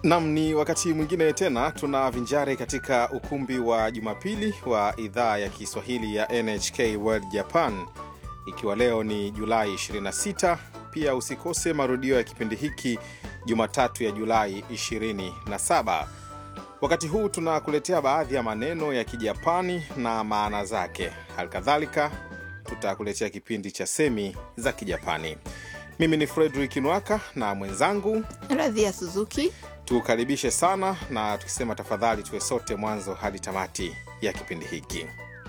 Nam, ni wakati mwingine tena tunavinjari katika ukumbi wa Jumapili wa idhaa ya Kiswahili ya NHK World Japan, ikiwa leo ni Julai 26. Pia usikose marudio ya kipindi hiki Jumatatu ya Julai 27. Wakati huu tunakuletea baadhi ya maneno ya Kijapani na maana zake. Halikadhalika tutakuletea kipindi cha semi za Kijapani. Mimi ni Fredrik Nwaka na mwenzangu Radhia Suzuki. tukaribishe sana na tukisema tafadhali tuwe sote mwanzo hadi tamati ya kipindi hiki.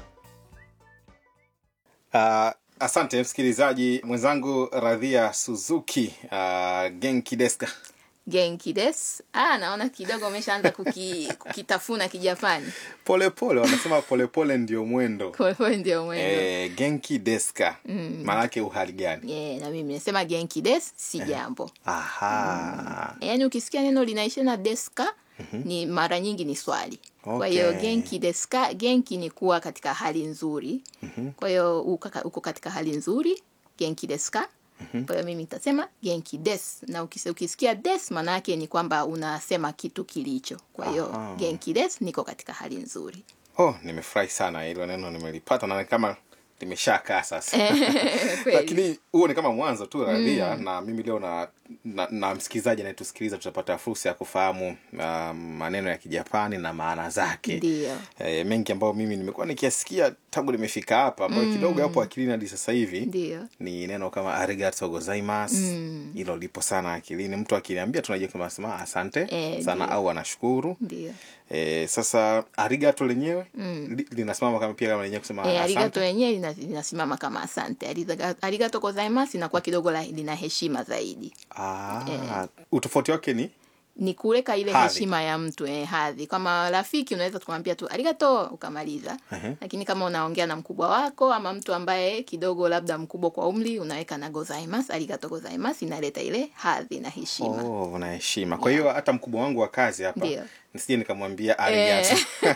Uh, asante msikilizaji mwenzangu Radhia Suzuki. Uh, genki desu ka? Genki des. Ah, naona kidogo umeshaanza kuki, kukitafuna Kijapani. Polepole wanasema polepole ndio mwendo. Kwa hiyo ndio mwendo. Eh, genki desu ka? Maanake uhali gani? Yeah, na mimi nasema genki des si jambo. Aha. Yaani ukisikia neno linaisha na deska ni mara nyingi ni swali. Kwa hiyo Okay. genki deska, genki ni kuwa katika hali nzuri. Kwa hiyo uko ka- uko katika hali nzuri, genki deska. Kwa hiyo mimi nitasema genki des, na ukis- ukisikia des maana yake ni kwamba unasema kitu kilicho. Kwa hiyo Aha. genki des, niko katika hali nzuri. Oh, nimefurahi sana hilo neno nimelipata na kama limeshakaa sasa. Kweli. lakini huo ni kama mwanzo tu radhia na mimi leo na, na, na msikilizaji anayetusikiliza tutapata fursa ya kufahamu uh, maneno ya kijapani na maana zake Ndio. e, mengi ambayo mimi nimekuwa nikiasikia tangu nimefika hapa ambayo kidogo hapo akilini hadi sasa hivi Ndio. ni neno kama arigato gozaimasu hilo lipo sana akilini mtu akiniambia tunajua kama sema asante Eh, sana ndio. au anashukuru Ndio. e, sasa arigato lenyewe li, linasimama kama pia kama lenyewe kusema E, arigato asante yenyewe lina- linasimama kama asante. Ariga- Arigato gozaimasu inakuwa kidogo la- lina heshima zaidi. ah, utofauti wake ni ni kuweka ile Hadhi. heshima ya mtu eh, hadhi. Kama rafiki unaweza kumwambia tu arigato ukamaliza, Ehe. lakini kama unaongea na mkubwa wako ama mtu ambaye kidogo labda mkubwa kwa umri, unaweka na gozaimasu, arigato gozaimasu, inaleta ile hadhi na heshima. Oh, una heshima. Kwa hiyo hata mkubwa wangu wa kazi hapa Ndio. nisije nikamwambia arigato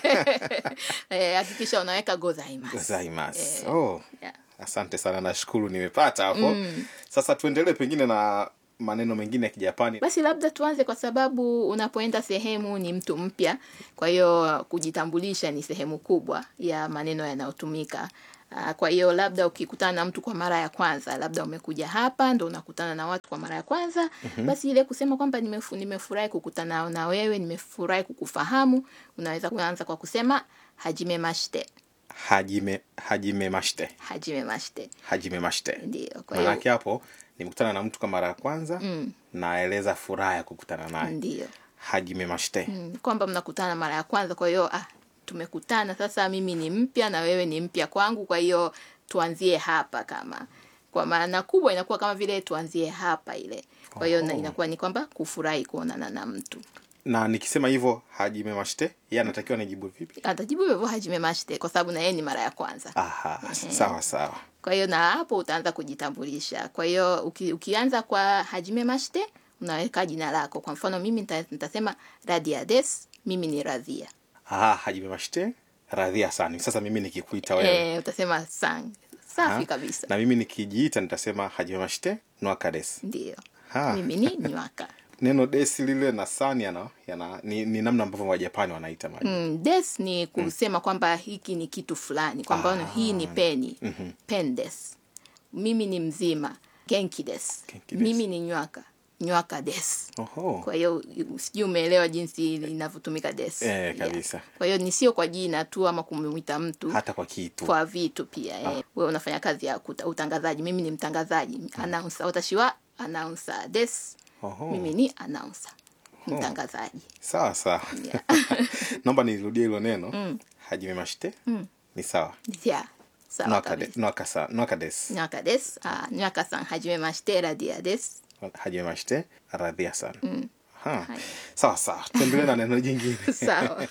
Eh, hakikisha unaweka gozaimasu. gozaimasu. Oh, Yeah. asante sana, nashukuru nimepata hapo. Sasa tuendelee pengine na maneno mengine ya Kijapani. Basi labda tuanze kwa sababu unapoenda sehemu ni mtu mpya, kwa hiyo kujitambulisha ni sehemu kubwa ya maneno yanayotumika. Ah, Kwa hiyo labda ukikutana na mtu kwa mara ya kwanza, labda umekuja hapa ndo unakutana na watu kwa mara ya kwanza, basi ile kusema kwamba nimefu, nimefurahi kukutana na wewe, nimefurahi kukufahamu, unaweza kuanza kwa kusema hajime mashite. Hajime hajime mashite. Hajime mashite. Hajime mashite. Ndio. Kwa hiyo Maanake hapo nimekutana na mtu kwa mara ya kwanza naeleza furaha ya kukutana naye. ndio. Hajime mashite. Mm, kwamba mnakutana mara ya kwanza kwa hiyo ah, tumekutana sasa mimi ni mpya na wewe ni mpya kwangu kwa hiyo tuanzie hapa kama kwa maana kubwa inakuwa kama vile tuanzie hapa ile kwa hiyo na- Oho. inakuwa ni kwamba kufurahi kuonana na mtu Na nikisema hivyo hajime mashite, yeye anatakiwa nijibu vipi? atajibu hivyo hajime mashite kwa sababu na yeye ni mara ya kwanza Aha, sawa sawa. kwa hiyo na hapo utaanza kujitambulisha kwa hiyo uki, ukianza kwa hajime mashite unaweka jina lako kwa mfano mimi nita- nitasema radia des mimi ni radhia Ah, hajime mashite. Radhia sana. Sasa mimi nikikuita wewe eh, utasema sang safi Ha? kabisa na mimi nikijiita nitasema hajime mashite nwaka des. ndio Ha. mimi ni nywaka Neno desi lile na san yana, yana ni, ni namna ambavyo Wajapani wanaita maji. mm, des ni kusema kwamba hiki ni kitu fulani kwamba Ah. hii ni peni pen des mimi ni mzima genki des Genki des. mimi ni nywaka nywaka des Oho. kwa hiyo sijui umeelewa jinsi inavyotumika des Eh, kabisa. kwa hiyo ni sio kwa jina tu ama kumwita mtu Hata kwa kitu. kwa vitu pia eh. wewe unafanya kazi ya kuta, utangazaji mimi ni mtangazaji announcer watashi wa announcer des Oho. mimi ni announcer mtangazaji Sawa sawa. Yeah. Naomba nirudie hilo neno. Hajime mashite. Ni sawa. yeah. sawa Nwaka de, kabisa nwaka sa, nwaka des. nywaka des ah, nywaka san hajime mashite radia des Hajime mashite. Radhia sana. Ha. Sawa sawa. Tuendelee na neno jingine. sawa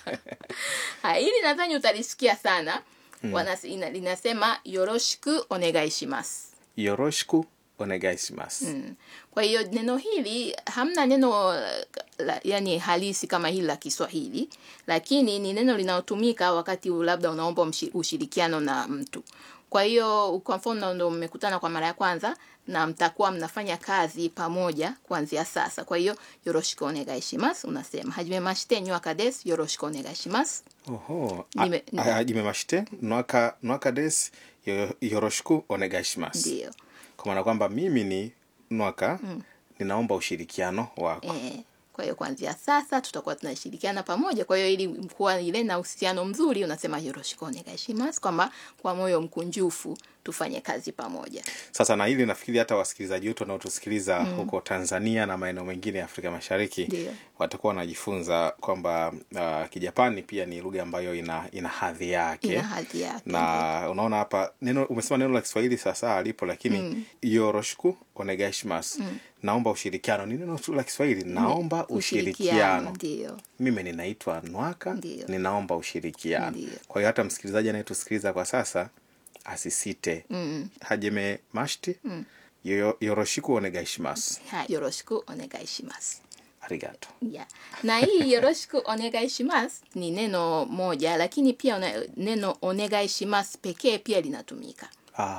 haya hili nadhani utalisikia sana Wanas, ina, linasema yoroshiku onegai shimasu Yoroshiku onegai shimasu. Kwa hiyo neno hili hamna neno la, yani halisi kama hili la Kiswahili, lakini ni neno linalotumika wakati labda unaomba mshi- ushirikiano na mtu. kwa hiyo kwa mfano ndo mmekutana kwa mara ya kwanza na mtakuwa mnafanya kazi pamoja kuanzia sasa kwa hiyo yoroshiku onegai shimasu unasema hajime mashite nywaka desu yoroshiku onegai shimasu Oho. Nime- A- a- Hajime mashite nwaka nwaka des yo- yoroshiku onegaishimasu. ndio Kwa maana kwamba mimi ni nwaka ninaomba ushirikiano wako. Eh, kwa hiyo kuanzia sasa tutakuwa tunashirikiana pamoja. Kwa hiyo ili kuwa ile na uhusiano mzuri, unasema yoroshiku onegai shimasu, kwamba kwa moyo mkunjufu tufanye kazi pamoja. Sasa na hili nafikiri hata wasikilizaji wetu wanaotusikiliza huko Tanzania na maeneo mengine ya Afrika Mashariki Ndio. watakuwa wanajifunza kwamba uh, Kijapani pia ni lugha ambayo ina, ina hadhi yake Ina hadhi yake. na unaona hapa neno umesema neno la Kiswahili sasa alipo, lakini yoroshiku onegaishimasu, naomba ushirikiano, ni neno tu la Kiswahili, naomba ushirikiano. Ndio. Mimi ninaitwa Nwaka, Ndio. ninaomba ushirikiano. Ndio. Kwa hiyo hata msikilizaji anayetusikiliza kwa sasa asisite. Hajime mashiti yo- yoroshiku onegaishimasu. Hai, yoroshiku onegai shimasu. Arigato. Yeah. Na hii yoroshiku onegai shimasu ni neno moja, lakini pia una, neno onegai shimasu pekee pia linatumika.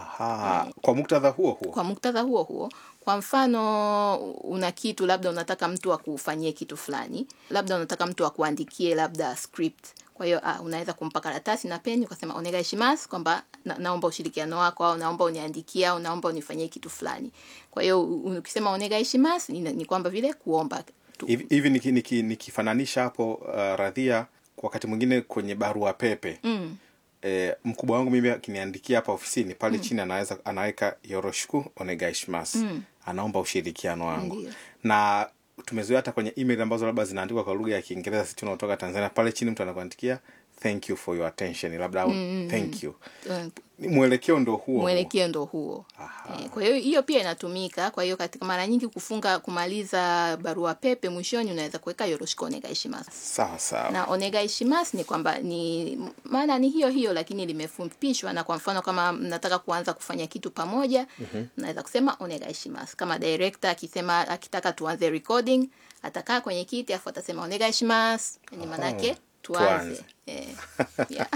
Aha, kwa muktadha huo huo. Kwa muktadha huo huo, kwa mfano una kitu labda unataka mtu akufanyie kitu fulani, labda unataka mtu akuandikie labda script. Kwa hiyo ah, unaweza kumpa karatasi na peni ukasema onegai shimasu, kwamba na, naomba ushirikiano wako au naomba uniandikie au naomba unifanyie kitu fulani. Kwa hiyo u- ukisema onegai shimasu ni, ni kwamba vile kuomba tu. hivi hivi niki- niki- nikifananisha hapo uh, radhia kwa wakati mwingine kwenye barua pepe Mm. e, mkubwa wangu mimi akiniandikia hapa ofisini pale chini anaweza anaweka yoroshiku onegaishimasu anaomba ushirikiano wangu Ndiyo. na tumezoea hata kwenye email ambazo labda zinaandikwa kwa lugha ya kiingereza sisi tunaotoka tanzania pale chini mtu anakuandikia thank you for your attention labda au thank you Eh, Ni mwelekeo ndo huo huo. mwelekeo ndo huo eh, kwa hiyo hiyo pia inatumika kwa hiyo katika mara nyingi kufunga kumaliza barua pepe mwishoni unaweza kuweka yoroshiku onegai shimasu sawa sawa na onegai shimasu ni kwamba ni maana ni hiyo hiyo lakini limefupishwa na kwa mfano kama mnataka kuanza kufanya kitu pamoja mnaweza kusema onegai shimasu kama director akisema akitaka tuanze recording atakaa kwenye kiti afu atasema onegai shimasu yani manake tuanze tuanze. eh, yeah.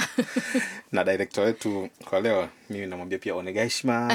na director wetu kwa leo mimi namwambia pia onegaishima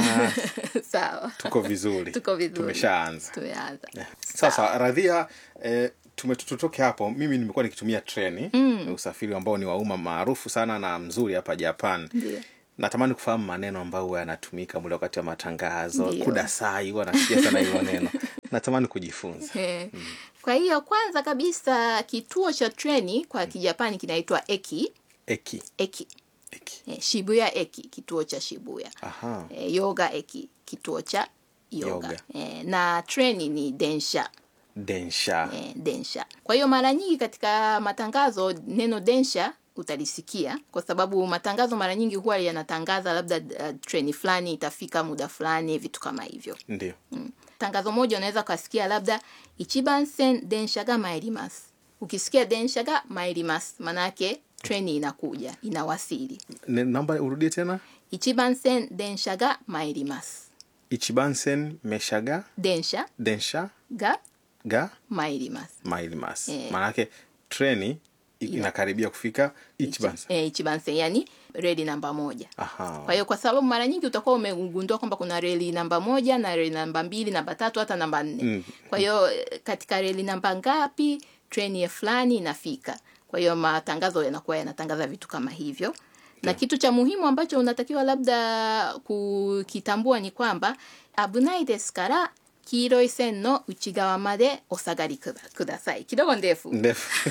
sawa tuko vizuri Tuko vizuri. tumeshaanza tumeanza sasa radhia eh, tume- tutoke hapo mimi nimekuwa nikitumia treni mm. usafiri ambao ni wa umma maarufu sana na mzuri hapa japan Ndio. natamani kufahamu maneno ambayo huwa yanatumika mule wakati wa matangazo Ndio. kudasai huwa nasikia sana hilo neno natamani kujifunza Eh, Kwa hiyo kwanza kabisa kituo cha treni kwa Kijapani kinaitwa eki eki eki eki eh, Shibuya eki kituo cha Shibuya aha eh, Yoga eki kituo cha Yoga, Yoga. Eh, na treni ni densha densha eh, densha. Kwa hiyo mara nyingi katika matangazo neno densha utalisikia kwa sababu matangazo mara nyingi huwa yanatangaza labda uh, treni fulani itafika muda fulani, vitu kama hivyo. ndio tangazo moja unaweza ukasikia labda ichiban sen densha ga mairimasu. Ukisikia densha ga mairimasu, manake treni inakuja inawasili. Ne- naomba urudie tena Ichiban sen densha ga mairimasu. ichibansen meshaga Densha densha ga ga mairimasu. mailmas Eh. maanake treni i- inakaribia kufika ichibansen E, ichiban sen yani reli namba moja. aha Kwa hiyo kwa sababu mara nyingi utakuwa umegundua kwamba kuna reli namba moja na reli namba mbili, namba tatu, hata namba nne. Mm. Kwa hiyo eh, katika reli namba ngapi treni ya fulani inafika. Kwa hiyo matangazo yanakuwa yanatangaza vitu kama hivyo. Na kitu cha muhimu ambacho unatakiwa labda kukitambua ni kwamba abunai desu kara kiiroi sen no uchigawa made osagari kuda- kudasai. Kidogo ndefu. ndefu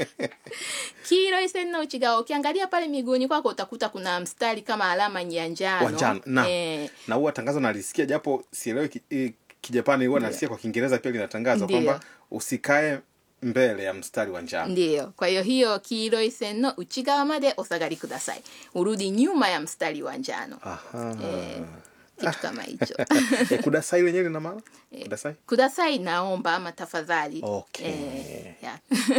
Kiiroi sen no uchigawa, ukiangalia pale miguuni kwako utakuta kuna mstari kama alama ya njano. wa njano na Eh, na huwa tangazo nalisikia japo sielewi ki, eh, kijapani huwa nalisikia kwa kiingereza pia linatangaza Ndiyo. kwamba usikae mbele ya mstari wa njano ndiyo. Kwa hiyo hiyo kiiroi sen no uchigawa made osagari kudasai, urudi nyuma ya mstari wa njano. aha Eh, kitu kama hicho. Eh, kudasai lenyewe lina maana kudasai Kudasai, naomba ama tafadhali. Okay. Eh, yeah.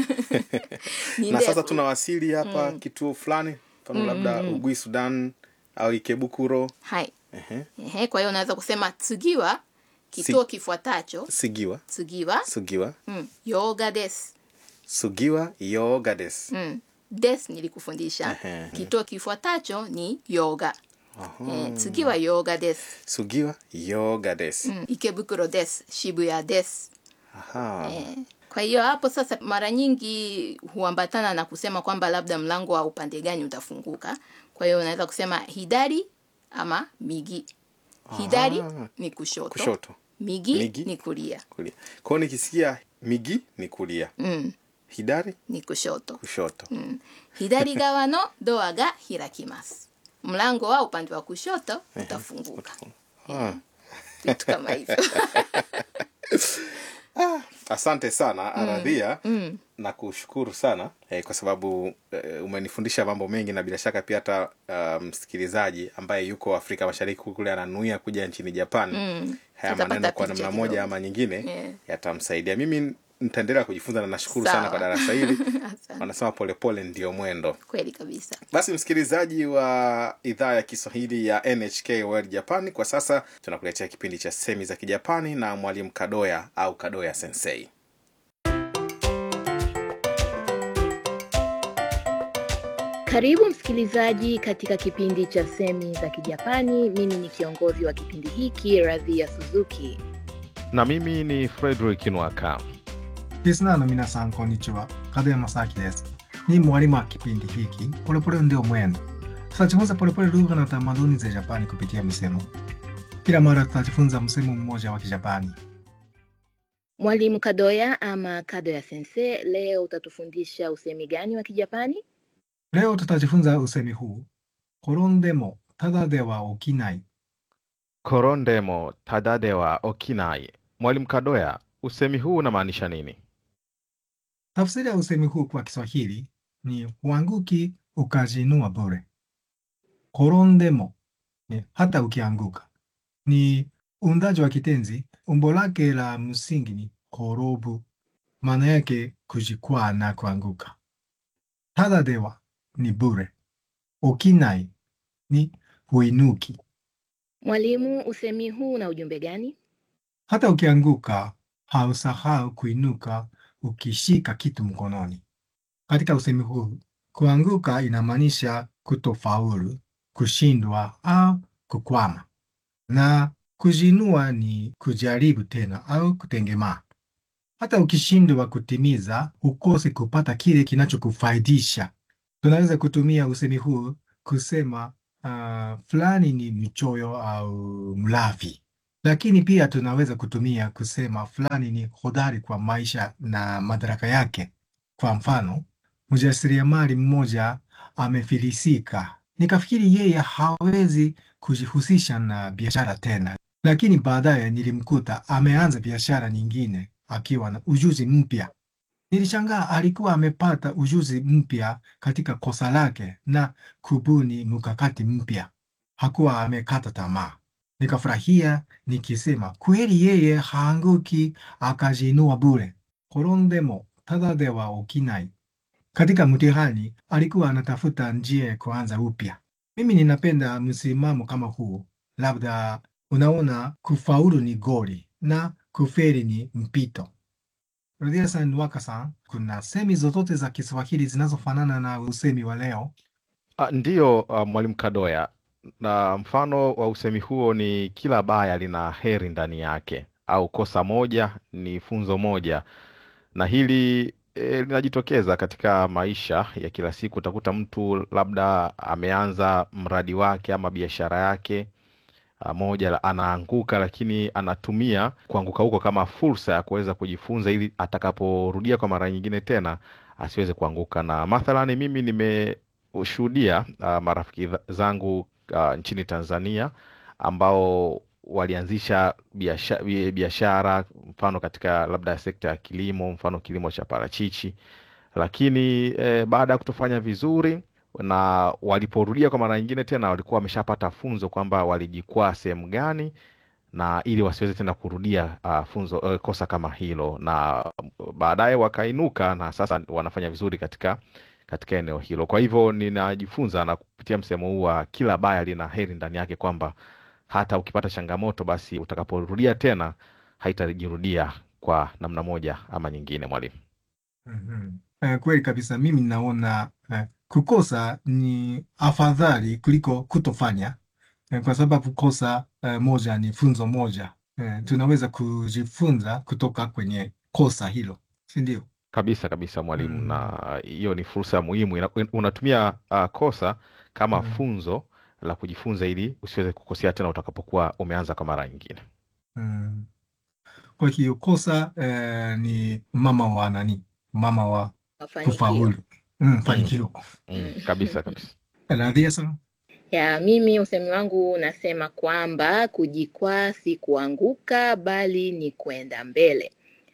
Ni na sasa ndefu. tunawasili hapa kituo fulani mfano labda ugui sudan au ikebukuro Hai. Ehe. Ehe, kwa hiyo unaweza kusema tsugiwa, kituo kifuatacho. sigiwa Tsugiwa, sugiwa mm, yoga desu. sugiwa yoga des Mm. Des nilikufundisha. Ehe. Kituo kifuatacho ni yoga. えー次は洋画です、 Sugiwa yoga des. うん、池袋です渋谷です、 Aha. eh, kwa hiyo hapo sasa mara nyingi huambatana na kusema kwamba labda mlango wa upande gani utafunguka kwa hiyo unaweza kusema hidari ama migi hidari Ah. ni kushoto, Kushoto. Migi, Migi. ni kulia Kulia. Kwa hiyo nikisikia migi ni kulia. mm, Hidari ni kushoto kushoto. 左側のドアが開きますmlango wa upande wa kushoto utafunguka Ah. vitu kama hivyo Asante sana Aradhia na kushukuru sana eh, kwa sababu eh, umenifundisha mambo mengi na bila shaka pia hata uh, msikilizaji ambaye yuko Afrika Mashariki kule ananuia kuja nchini Japan Mm. haya Atapata maneno kwa picha namna moja kidogo. ama nyingine Yeah. yatamsaidia. Mimi nitaendelea kujifunza na nashukuru Sawa. sana kwa darasa hili. Asante. Wanasema polepole ndio mwendo. kweli kabisa Basi msikilizaji wa idhaa ya Kiswahili ya NHK World Japan, kwa sasa tunakuletea kipindi cha semi za Kijapani na mwalimu Kadoya au Kadoya Sensei. Karibu msikilizaji katika kipindi cha semi za Kijapani. Mimi ni kiongozi wa kipindi hiki Radhia Suzuki. na mimi ni Frederick Nwaka. リスナーの皆さん、こんにちは。門山正明です。Ni mwalimu wa kipindi hiki Polepole ndio mwendo. Tutajifunza polepole lugha na tamaduni za Japani kupitia misemo. Kila mara tutajifunza msemo mmoja wa Kijapani. Mwalimu Kadoya ama Kadoya Sensei, leo utatufundisha usemi gani wa Kijapani? Leo tutajifunza usemi huu: korondemo tada de wa okinai. Korondemo tadade wa okinai. Mwalimu Kadoya, usemi huu unamaanisha nini? Tafsiri ya usemi huu kwa Kiswahili ni huanguki ukajiinua bure. Korondemo ni hata ukianguka, ni uundaji wa kitenzi. Umbo lake la msingi ni korobu, maana yake kujikwaa na kuanguka. Tada dewa ni bure, okinai ni huinuki. Mwalimu, usemi huu una ujumbe gani? Hata ukianguka hausahau kuinuka ukishika kitu mkononi. Katika usemi huu, kuanguka inamaanisha kutofaulu, kushindwa au kukwama, na kujiinua ni kujaribu tena au kutengemaa. Hata ukishindwa kutimiza, ukose kupata kile kinachokufaidisha. Tunaweza kutumia usemi huu kusema uh, fulani ni mchoyo au mlafi lakini pia tunaweza kutumia kusema fulani ni hodari kwa maisha na madaraka yake. Kwa mfano, mjasiriamali mmoja amefilisika, nikafikiri yeye hawezi kujihusisha na biashara tena, lakini baadaye nilimkuta ameanza biashara nyingine akiwa na ujuzi mpya. Nilishangaa alikuwa amepata ujuzi mpya katika kosa lake na kubuni mkakati mpya. Hakuwa amekata tamaa. Nikafurahia nikisema kweli yeye haanguki akajiinua bure. Korondemo tada de wa okinai. Katika mtihani alikuwa anatafuta njia ya kuanza upya. Mimi ninapenda msimamo kama huu. Labda unaona kufaulu ni goli na kufeli ni mpito. Rudia san Waka san, kuna semi zozote za Kiswahili zinazofanana na usemi wa leo? Ah, ndiyo, uh, mwalimu Kadoya, na mfano wa usemi huo ni kila baya lina heri ndani yake, au kosa moja ni funzo moja, na hili e, linajitokeza katika maisha ya kila siku. Utakuta mtu labda ameanza mradi wake ama biashara yake ah, moja la- anaanguka, lakini anatumia kuanguka huko kama fursa ya kuweza kujifunza, ili atakaporudia kwa mara nyingine tena asiweze kuanguka. Na mathalani mimi nimeshuhudia uh, marafiki dha- zangu uh, nchini Tanzania ambao walianzisha biasha- bi- biashara mfano katika labda sekta ya kilimo, mfano kilimo cha parachichi, lakini eh, baada ya kutofanya vizuri na waliporudia kwa mara nyingine tena walikuwa wameshapata funzo kwamba walijikwaa sehemu gani na ili wasiweze tena kurudia uh, funzo uh, kosa kama hilo, na baadaye wakainuka na sasa wanafanya vizuri katika katika eneo hilo. Kwa hivyo ninajifunza na kupitia msemo huu wa kila baya lina heri ndani yake, kwamba hata ukipata changamoto, basi utakaporudia tena haitajirudia kwa namna moja ama nyingine. Mwalimu. Mhm. Eh, kweli kabisa, mimi naona eh, kukosa ni afadhali kuliko kutofanya. eh, kwa sababu kosa eh, moja ni funzo moja. Eh, tunaweza kujifunza kutoka kwenye kosa hilo, si ndio? Kabisa kabisa mwalimu, Mm. na hiyo ni fursa muhimu. Ina- Unatumia uh, kosa kama Mm. funzo la kujifunza ili usiweze kukosea tena utakapokuwa umeanza kwa mara nyingine. Mm. Kwa hiyo kosa eh, ni mama wa nani? Mama wa Mafanikio. kufaulu. Mm, fanikio. Mm, kabisa kabisa. Radhia sana. Ya, mimi usemi wangu unasema kwamba kujikwaa si kuanguka bali ni kwenda mbele.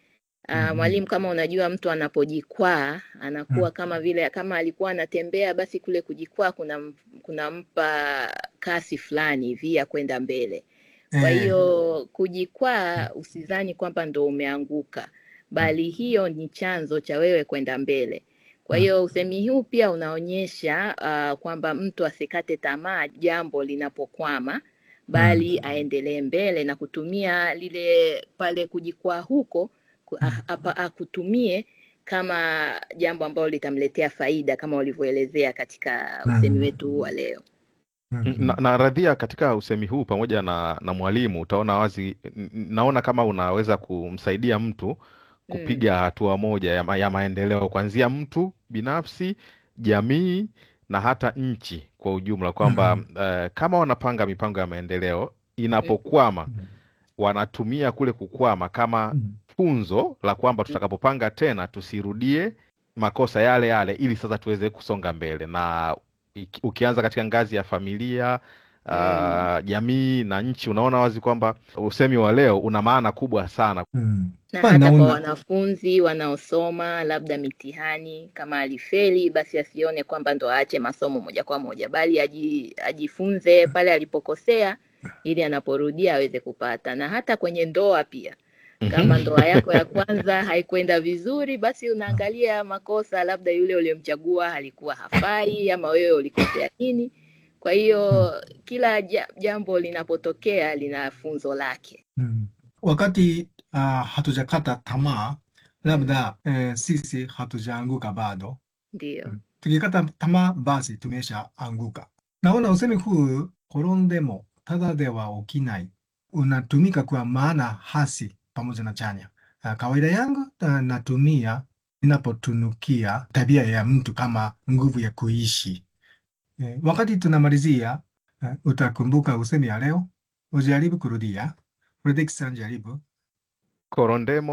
Ah, Mhm. mwalimu, kama unajua mtu anapojikwaa anakuwa Mm. kama vile kama alikuwa anatembea, basi kule kujikwaa kuna kunampa kasi fulani hivi ya kwenda mbele. Kwa Eh, hiyo kujikwaa, usidhani kwamba ndo umeanguka, bali hiyo ni chanzo cha wewe kwenda mbele. Kwa Mm. hiyo usemi huu pia unaonyesha uh, kwamba mtu asikate tamaa jambo linapokwama, bali aendelee mbele na kutumia lile pale kujikwaa huko ku- a- apa- akutumie kama jambo ambalo litamletea faida kama ulivyoelezea katika usemi Mm. wetu huu wa leo. Mm, Na, na radhia katika usemi huu pamoja na, na mwalimu utaona wazi, n- n- naona kama unaweza kumsaidia mtu Mm. kupiga hatua moja ya, ma, ya maendeleo kuanzia mtu binafsi, jamii na hata nchi kwa ujumla, kwamba Mm. eh, kama wanapanga mipango ya maendeleo inapokwama, Mm. wanatumia kule kukwama kama Mm. funzo la kwamba tutakapopanga tena tusirudie makosa yale yale, ili sasa tuweze kusonga mbele. Na iki- ukianza katika ngazi ya familia Mm. uh, jamii na nchi, unaona wazi kwamba usemi wa leo una maana kubwa sana. Mm. na Kwa hata kwa naona wanafunzi wanaosoma labda mitihani, kama alifeli, basi asione kwamba ndo aache masomo moja kwa moja, bali aji, ajifunze pale alipokosea, ili anaporudia aweze kupata. Na hata kwenye ndoa pia, kama Mhm. ndoa yako ya kwanza haikwenda vizuri, basi unaangalia makosa, labda yule uliyemchagua alikuwa hafai, ama wewe ulikosea nini. Kwa hiyo kila ja- jambo linapotokea lina funzo lake. Mm. Wakati uh, hatujakata tamaa, Mm. labda eh, sisi hatujaanguka bado. Ndiyo. Mm. Tukikata tamaa, basi tumeshaanguka. Naona usemi huu korondemo tada de wa okinai unatumika kwa maana hasi pamoja na chanya. Uh, kawaida yangu uh, natumia ninapotunukia tabia ya mtu kama nguvu ya kuishi. Eh, wakati tunamalizia, uh, utakumbuka usemi ya leo, ujaribu kurudia. Fredrick jaribu. Korondemo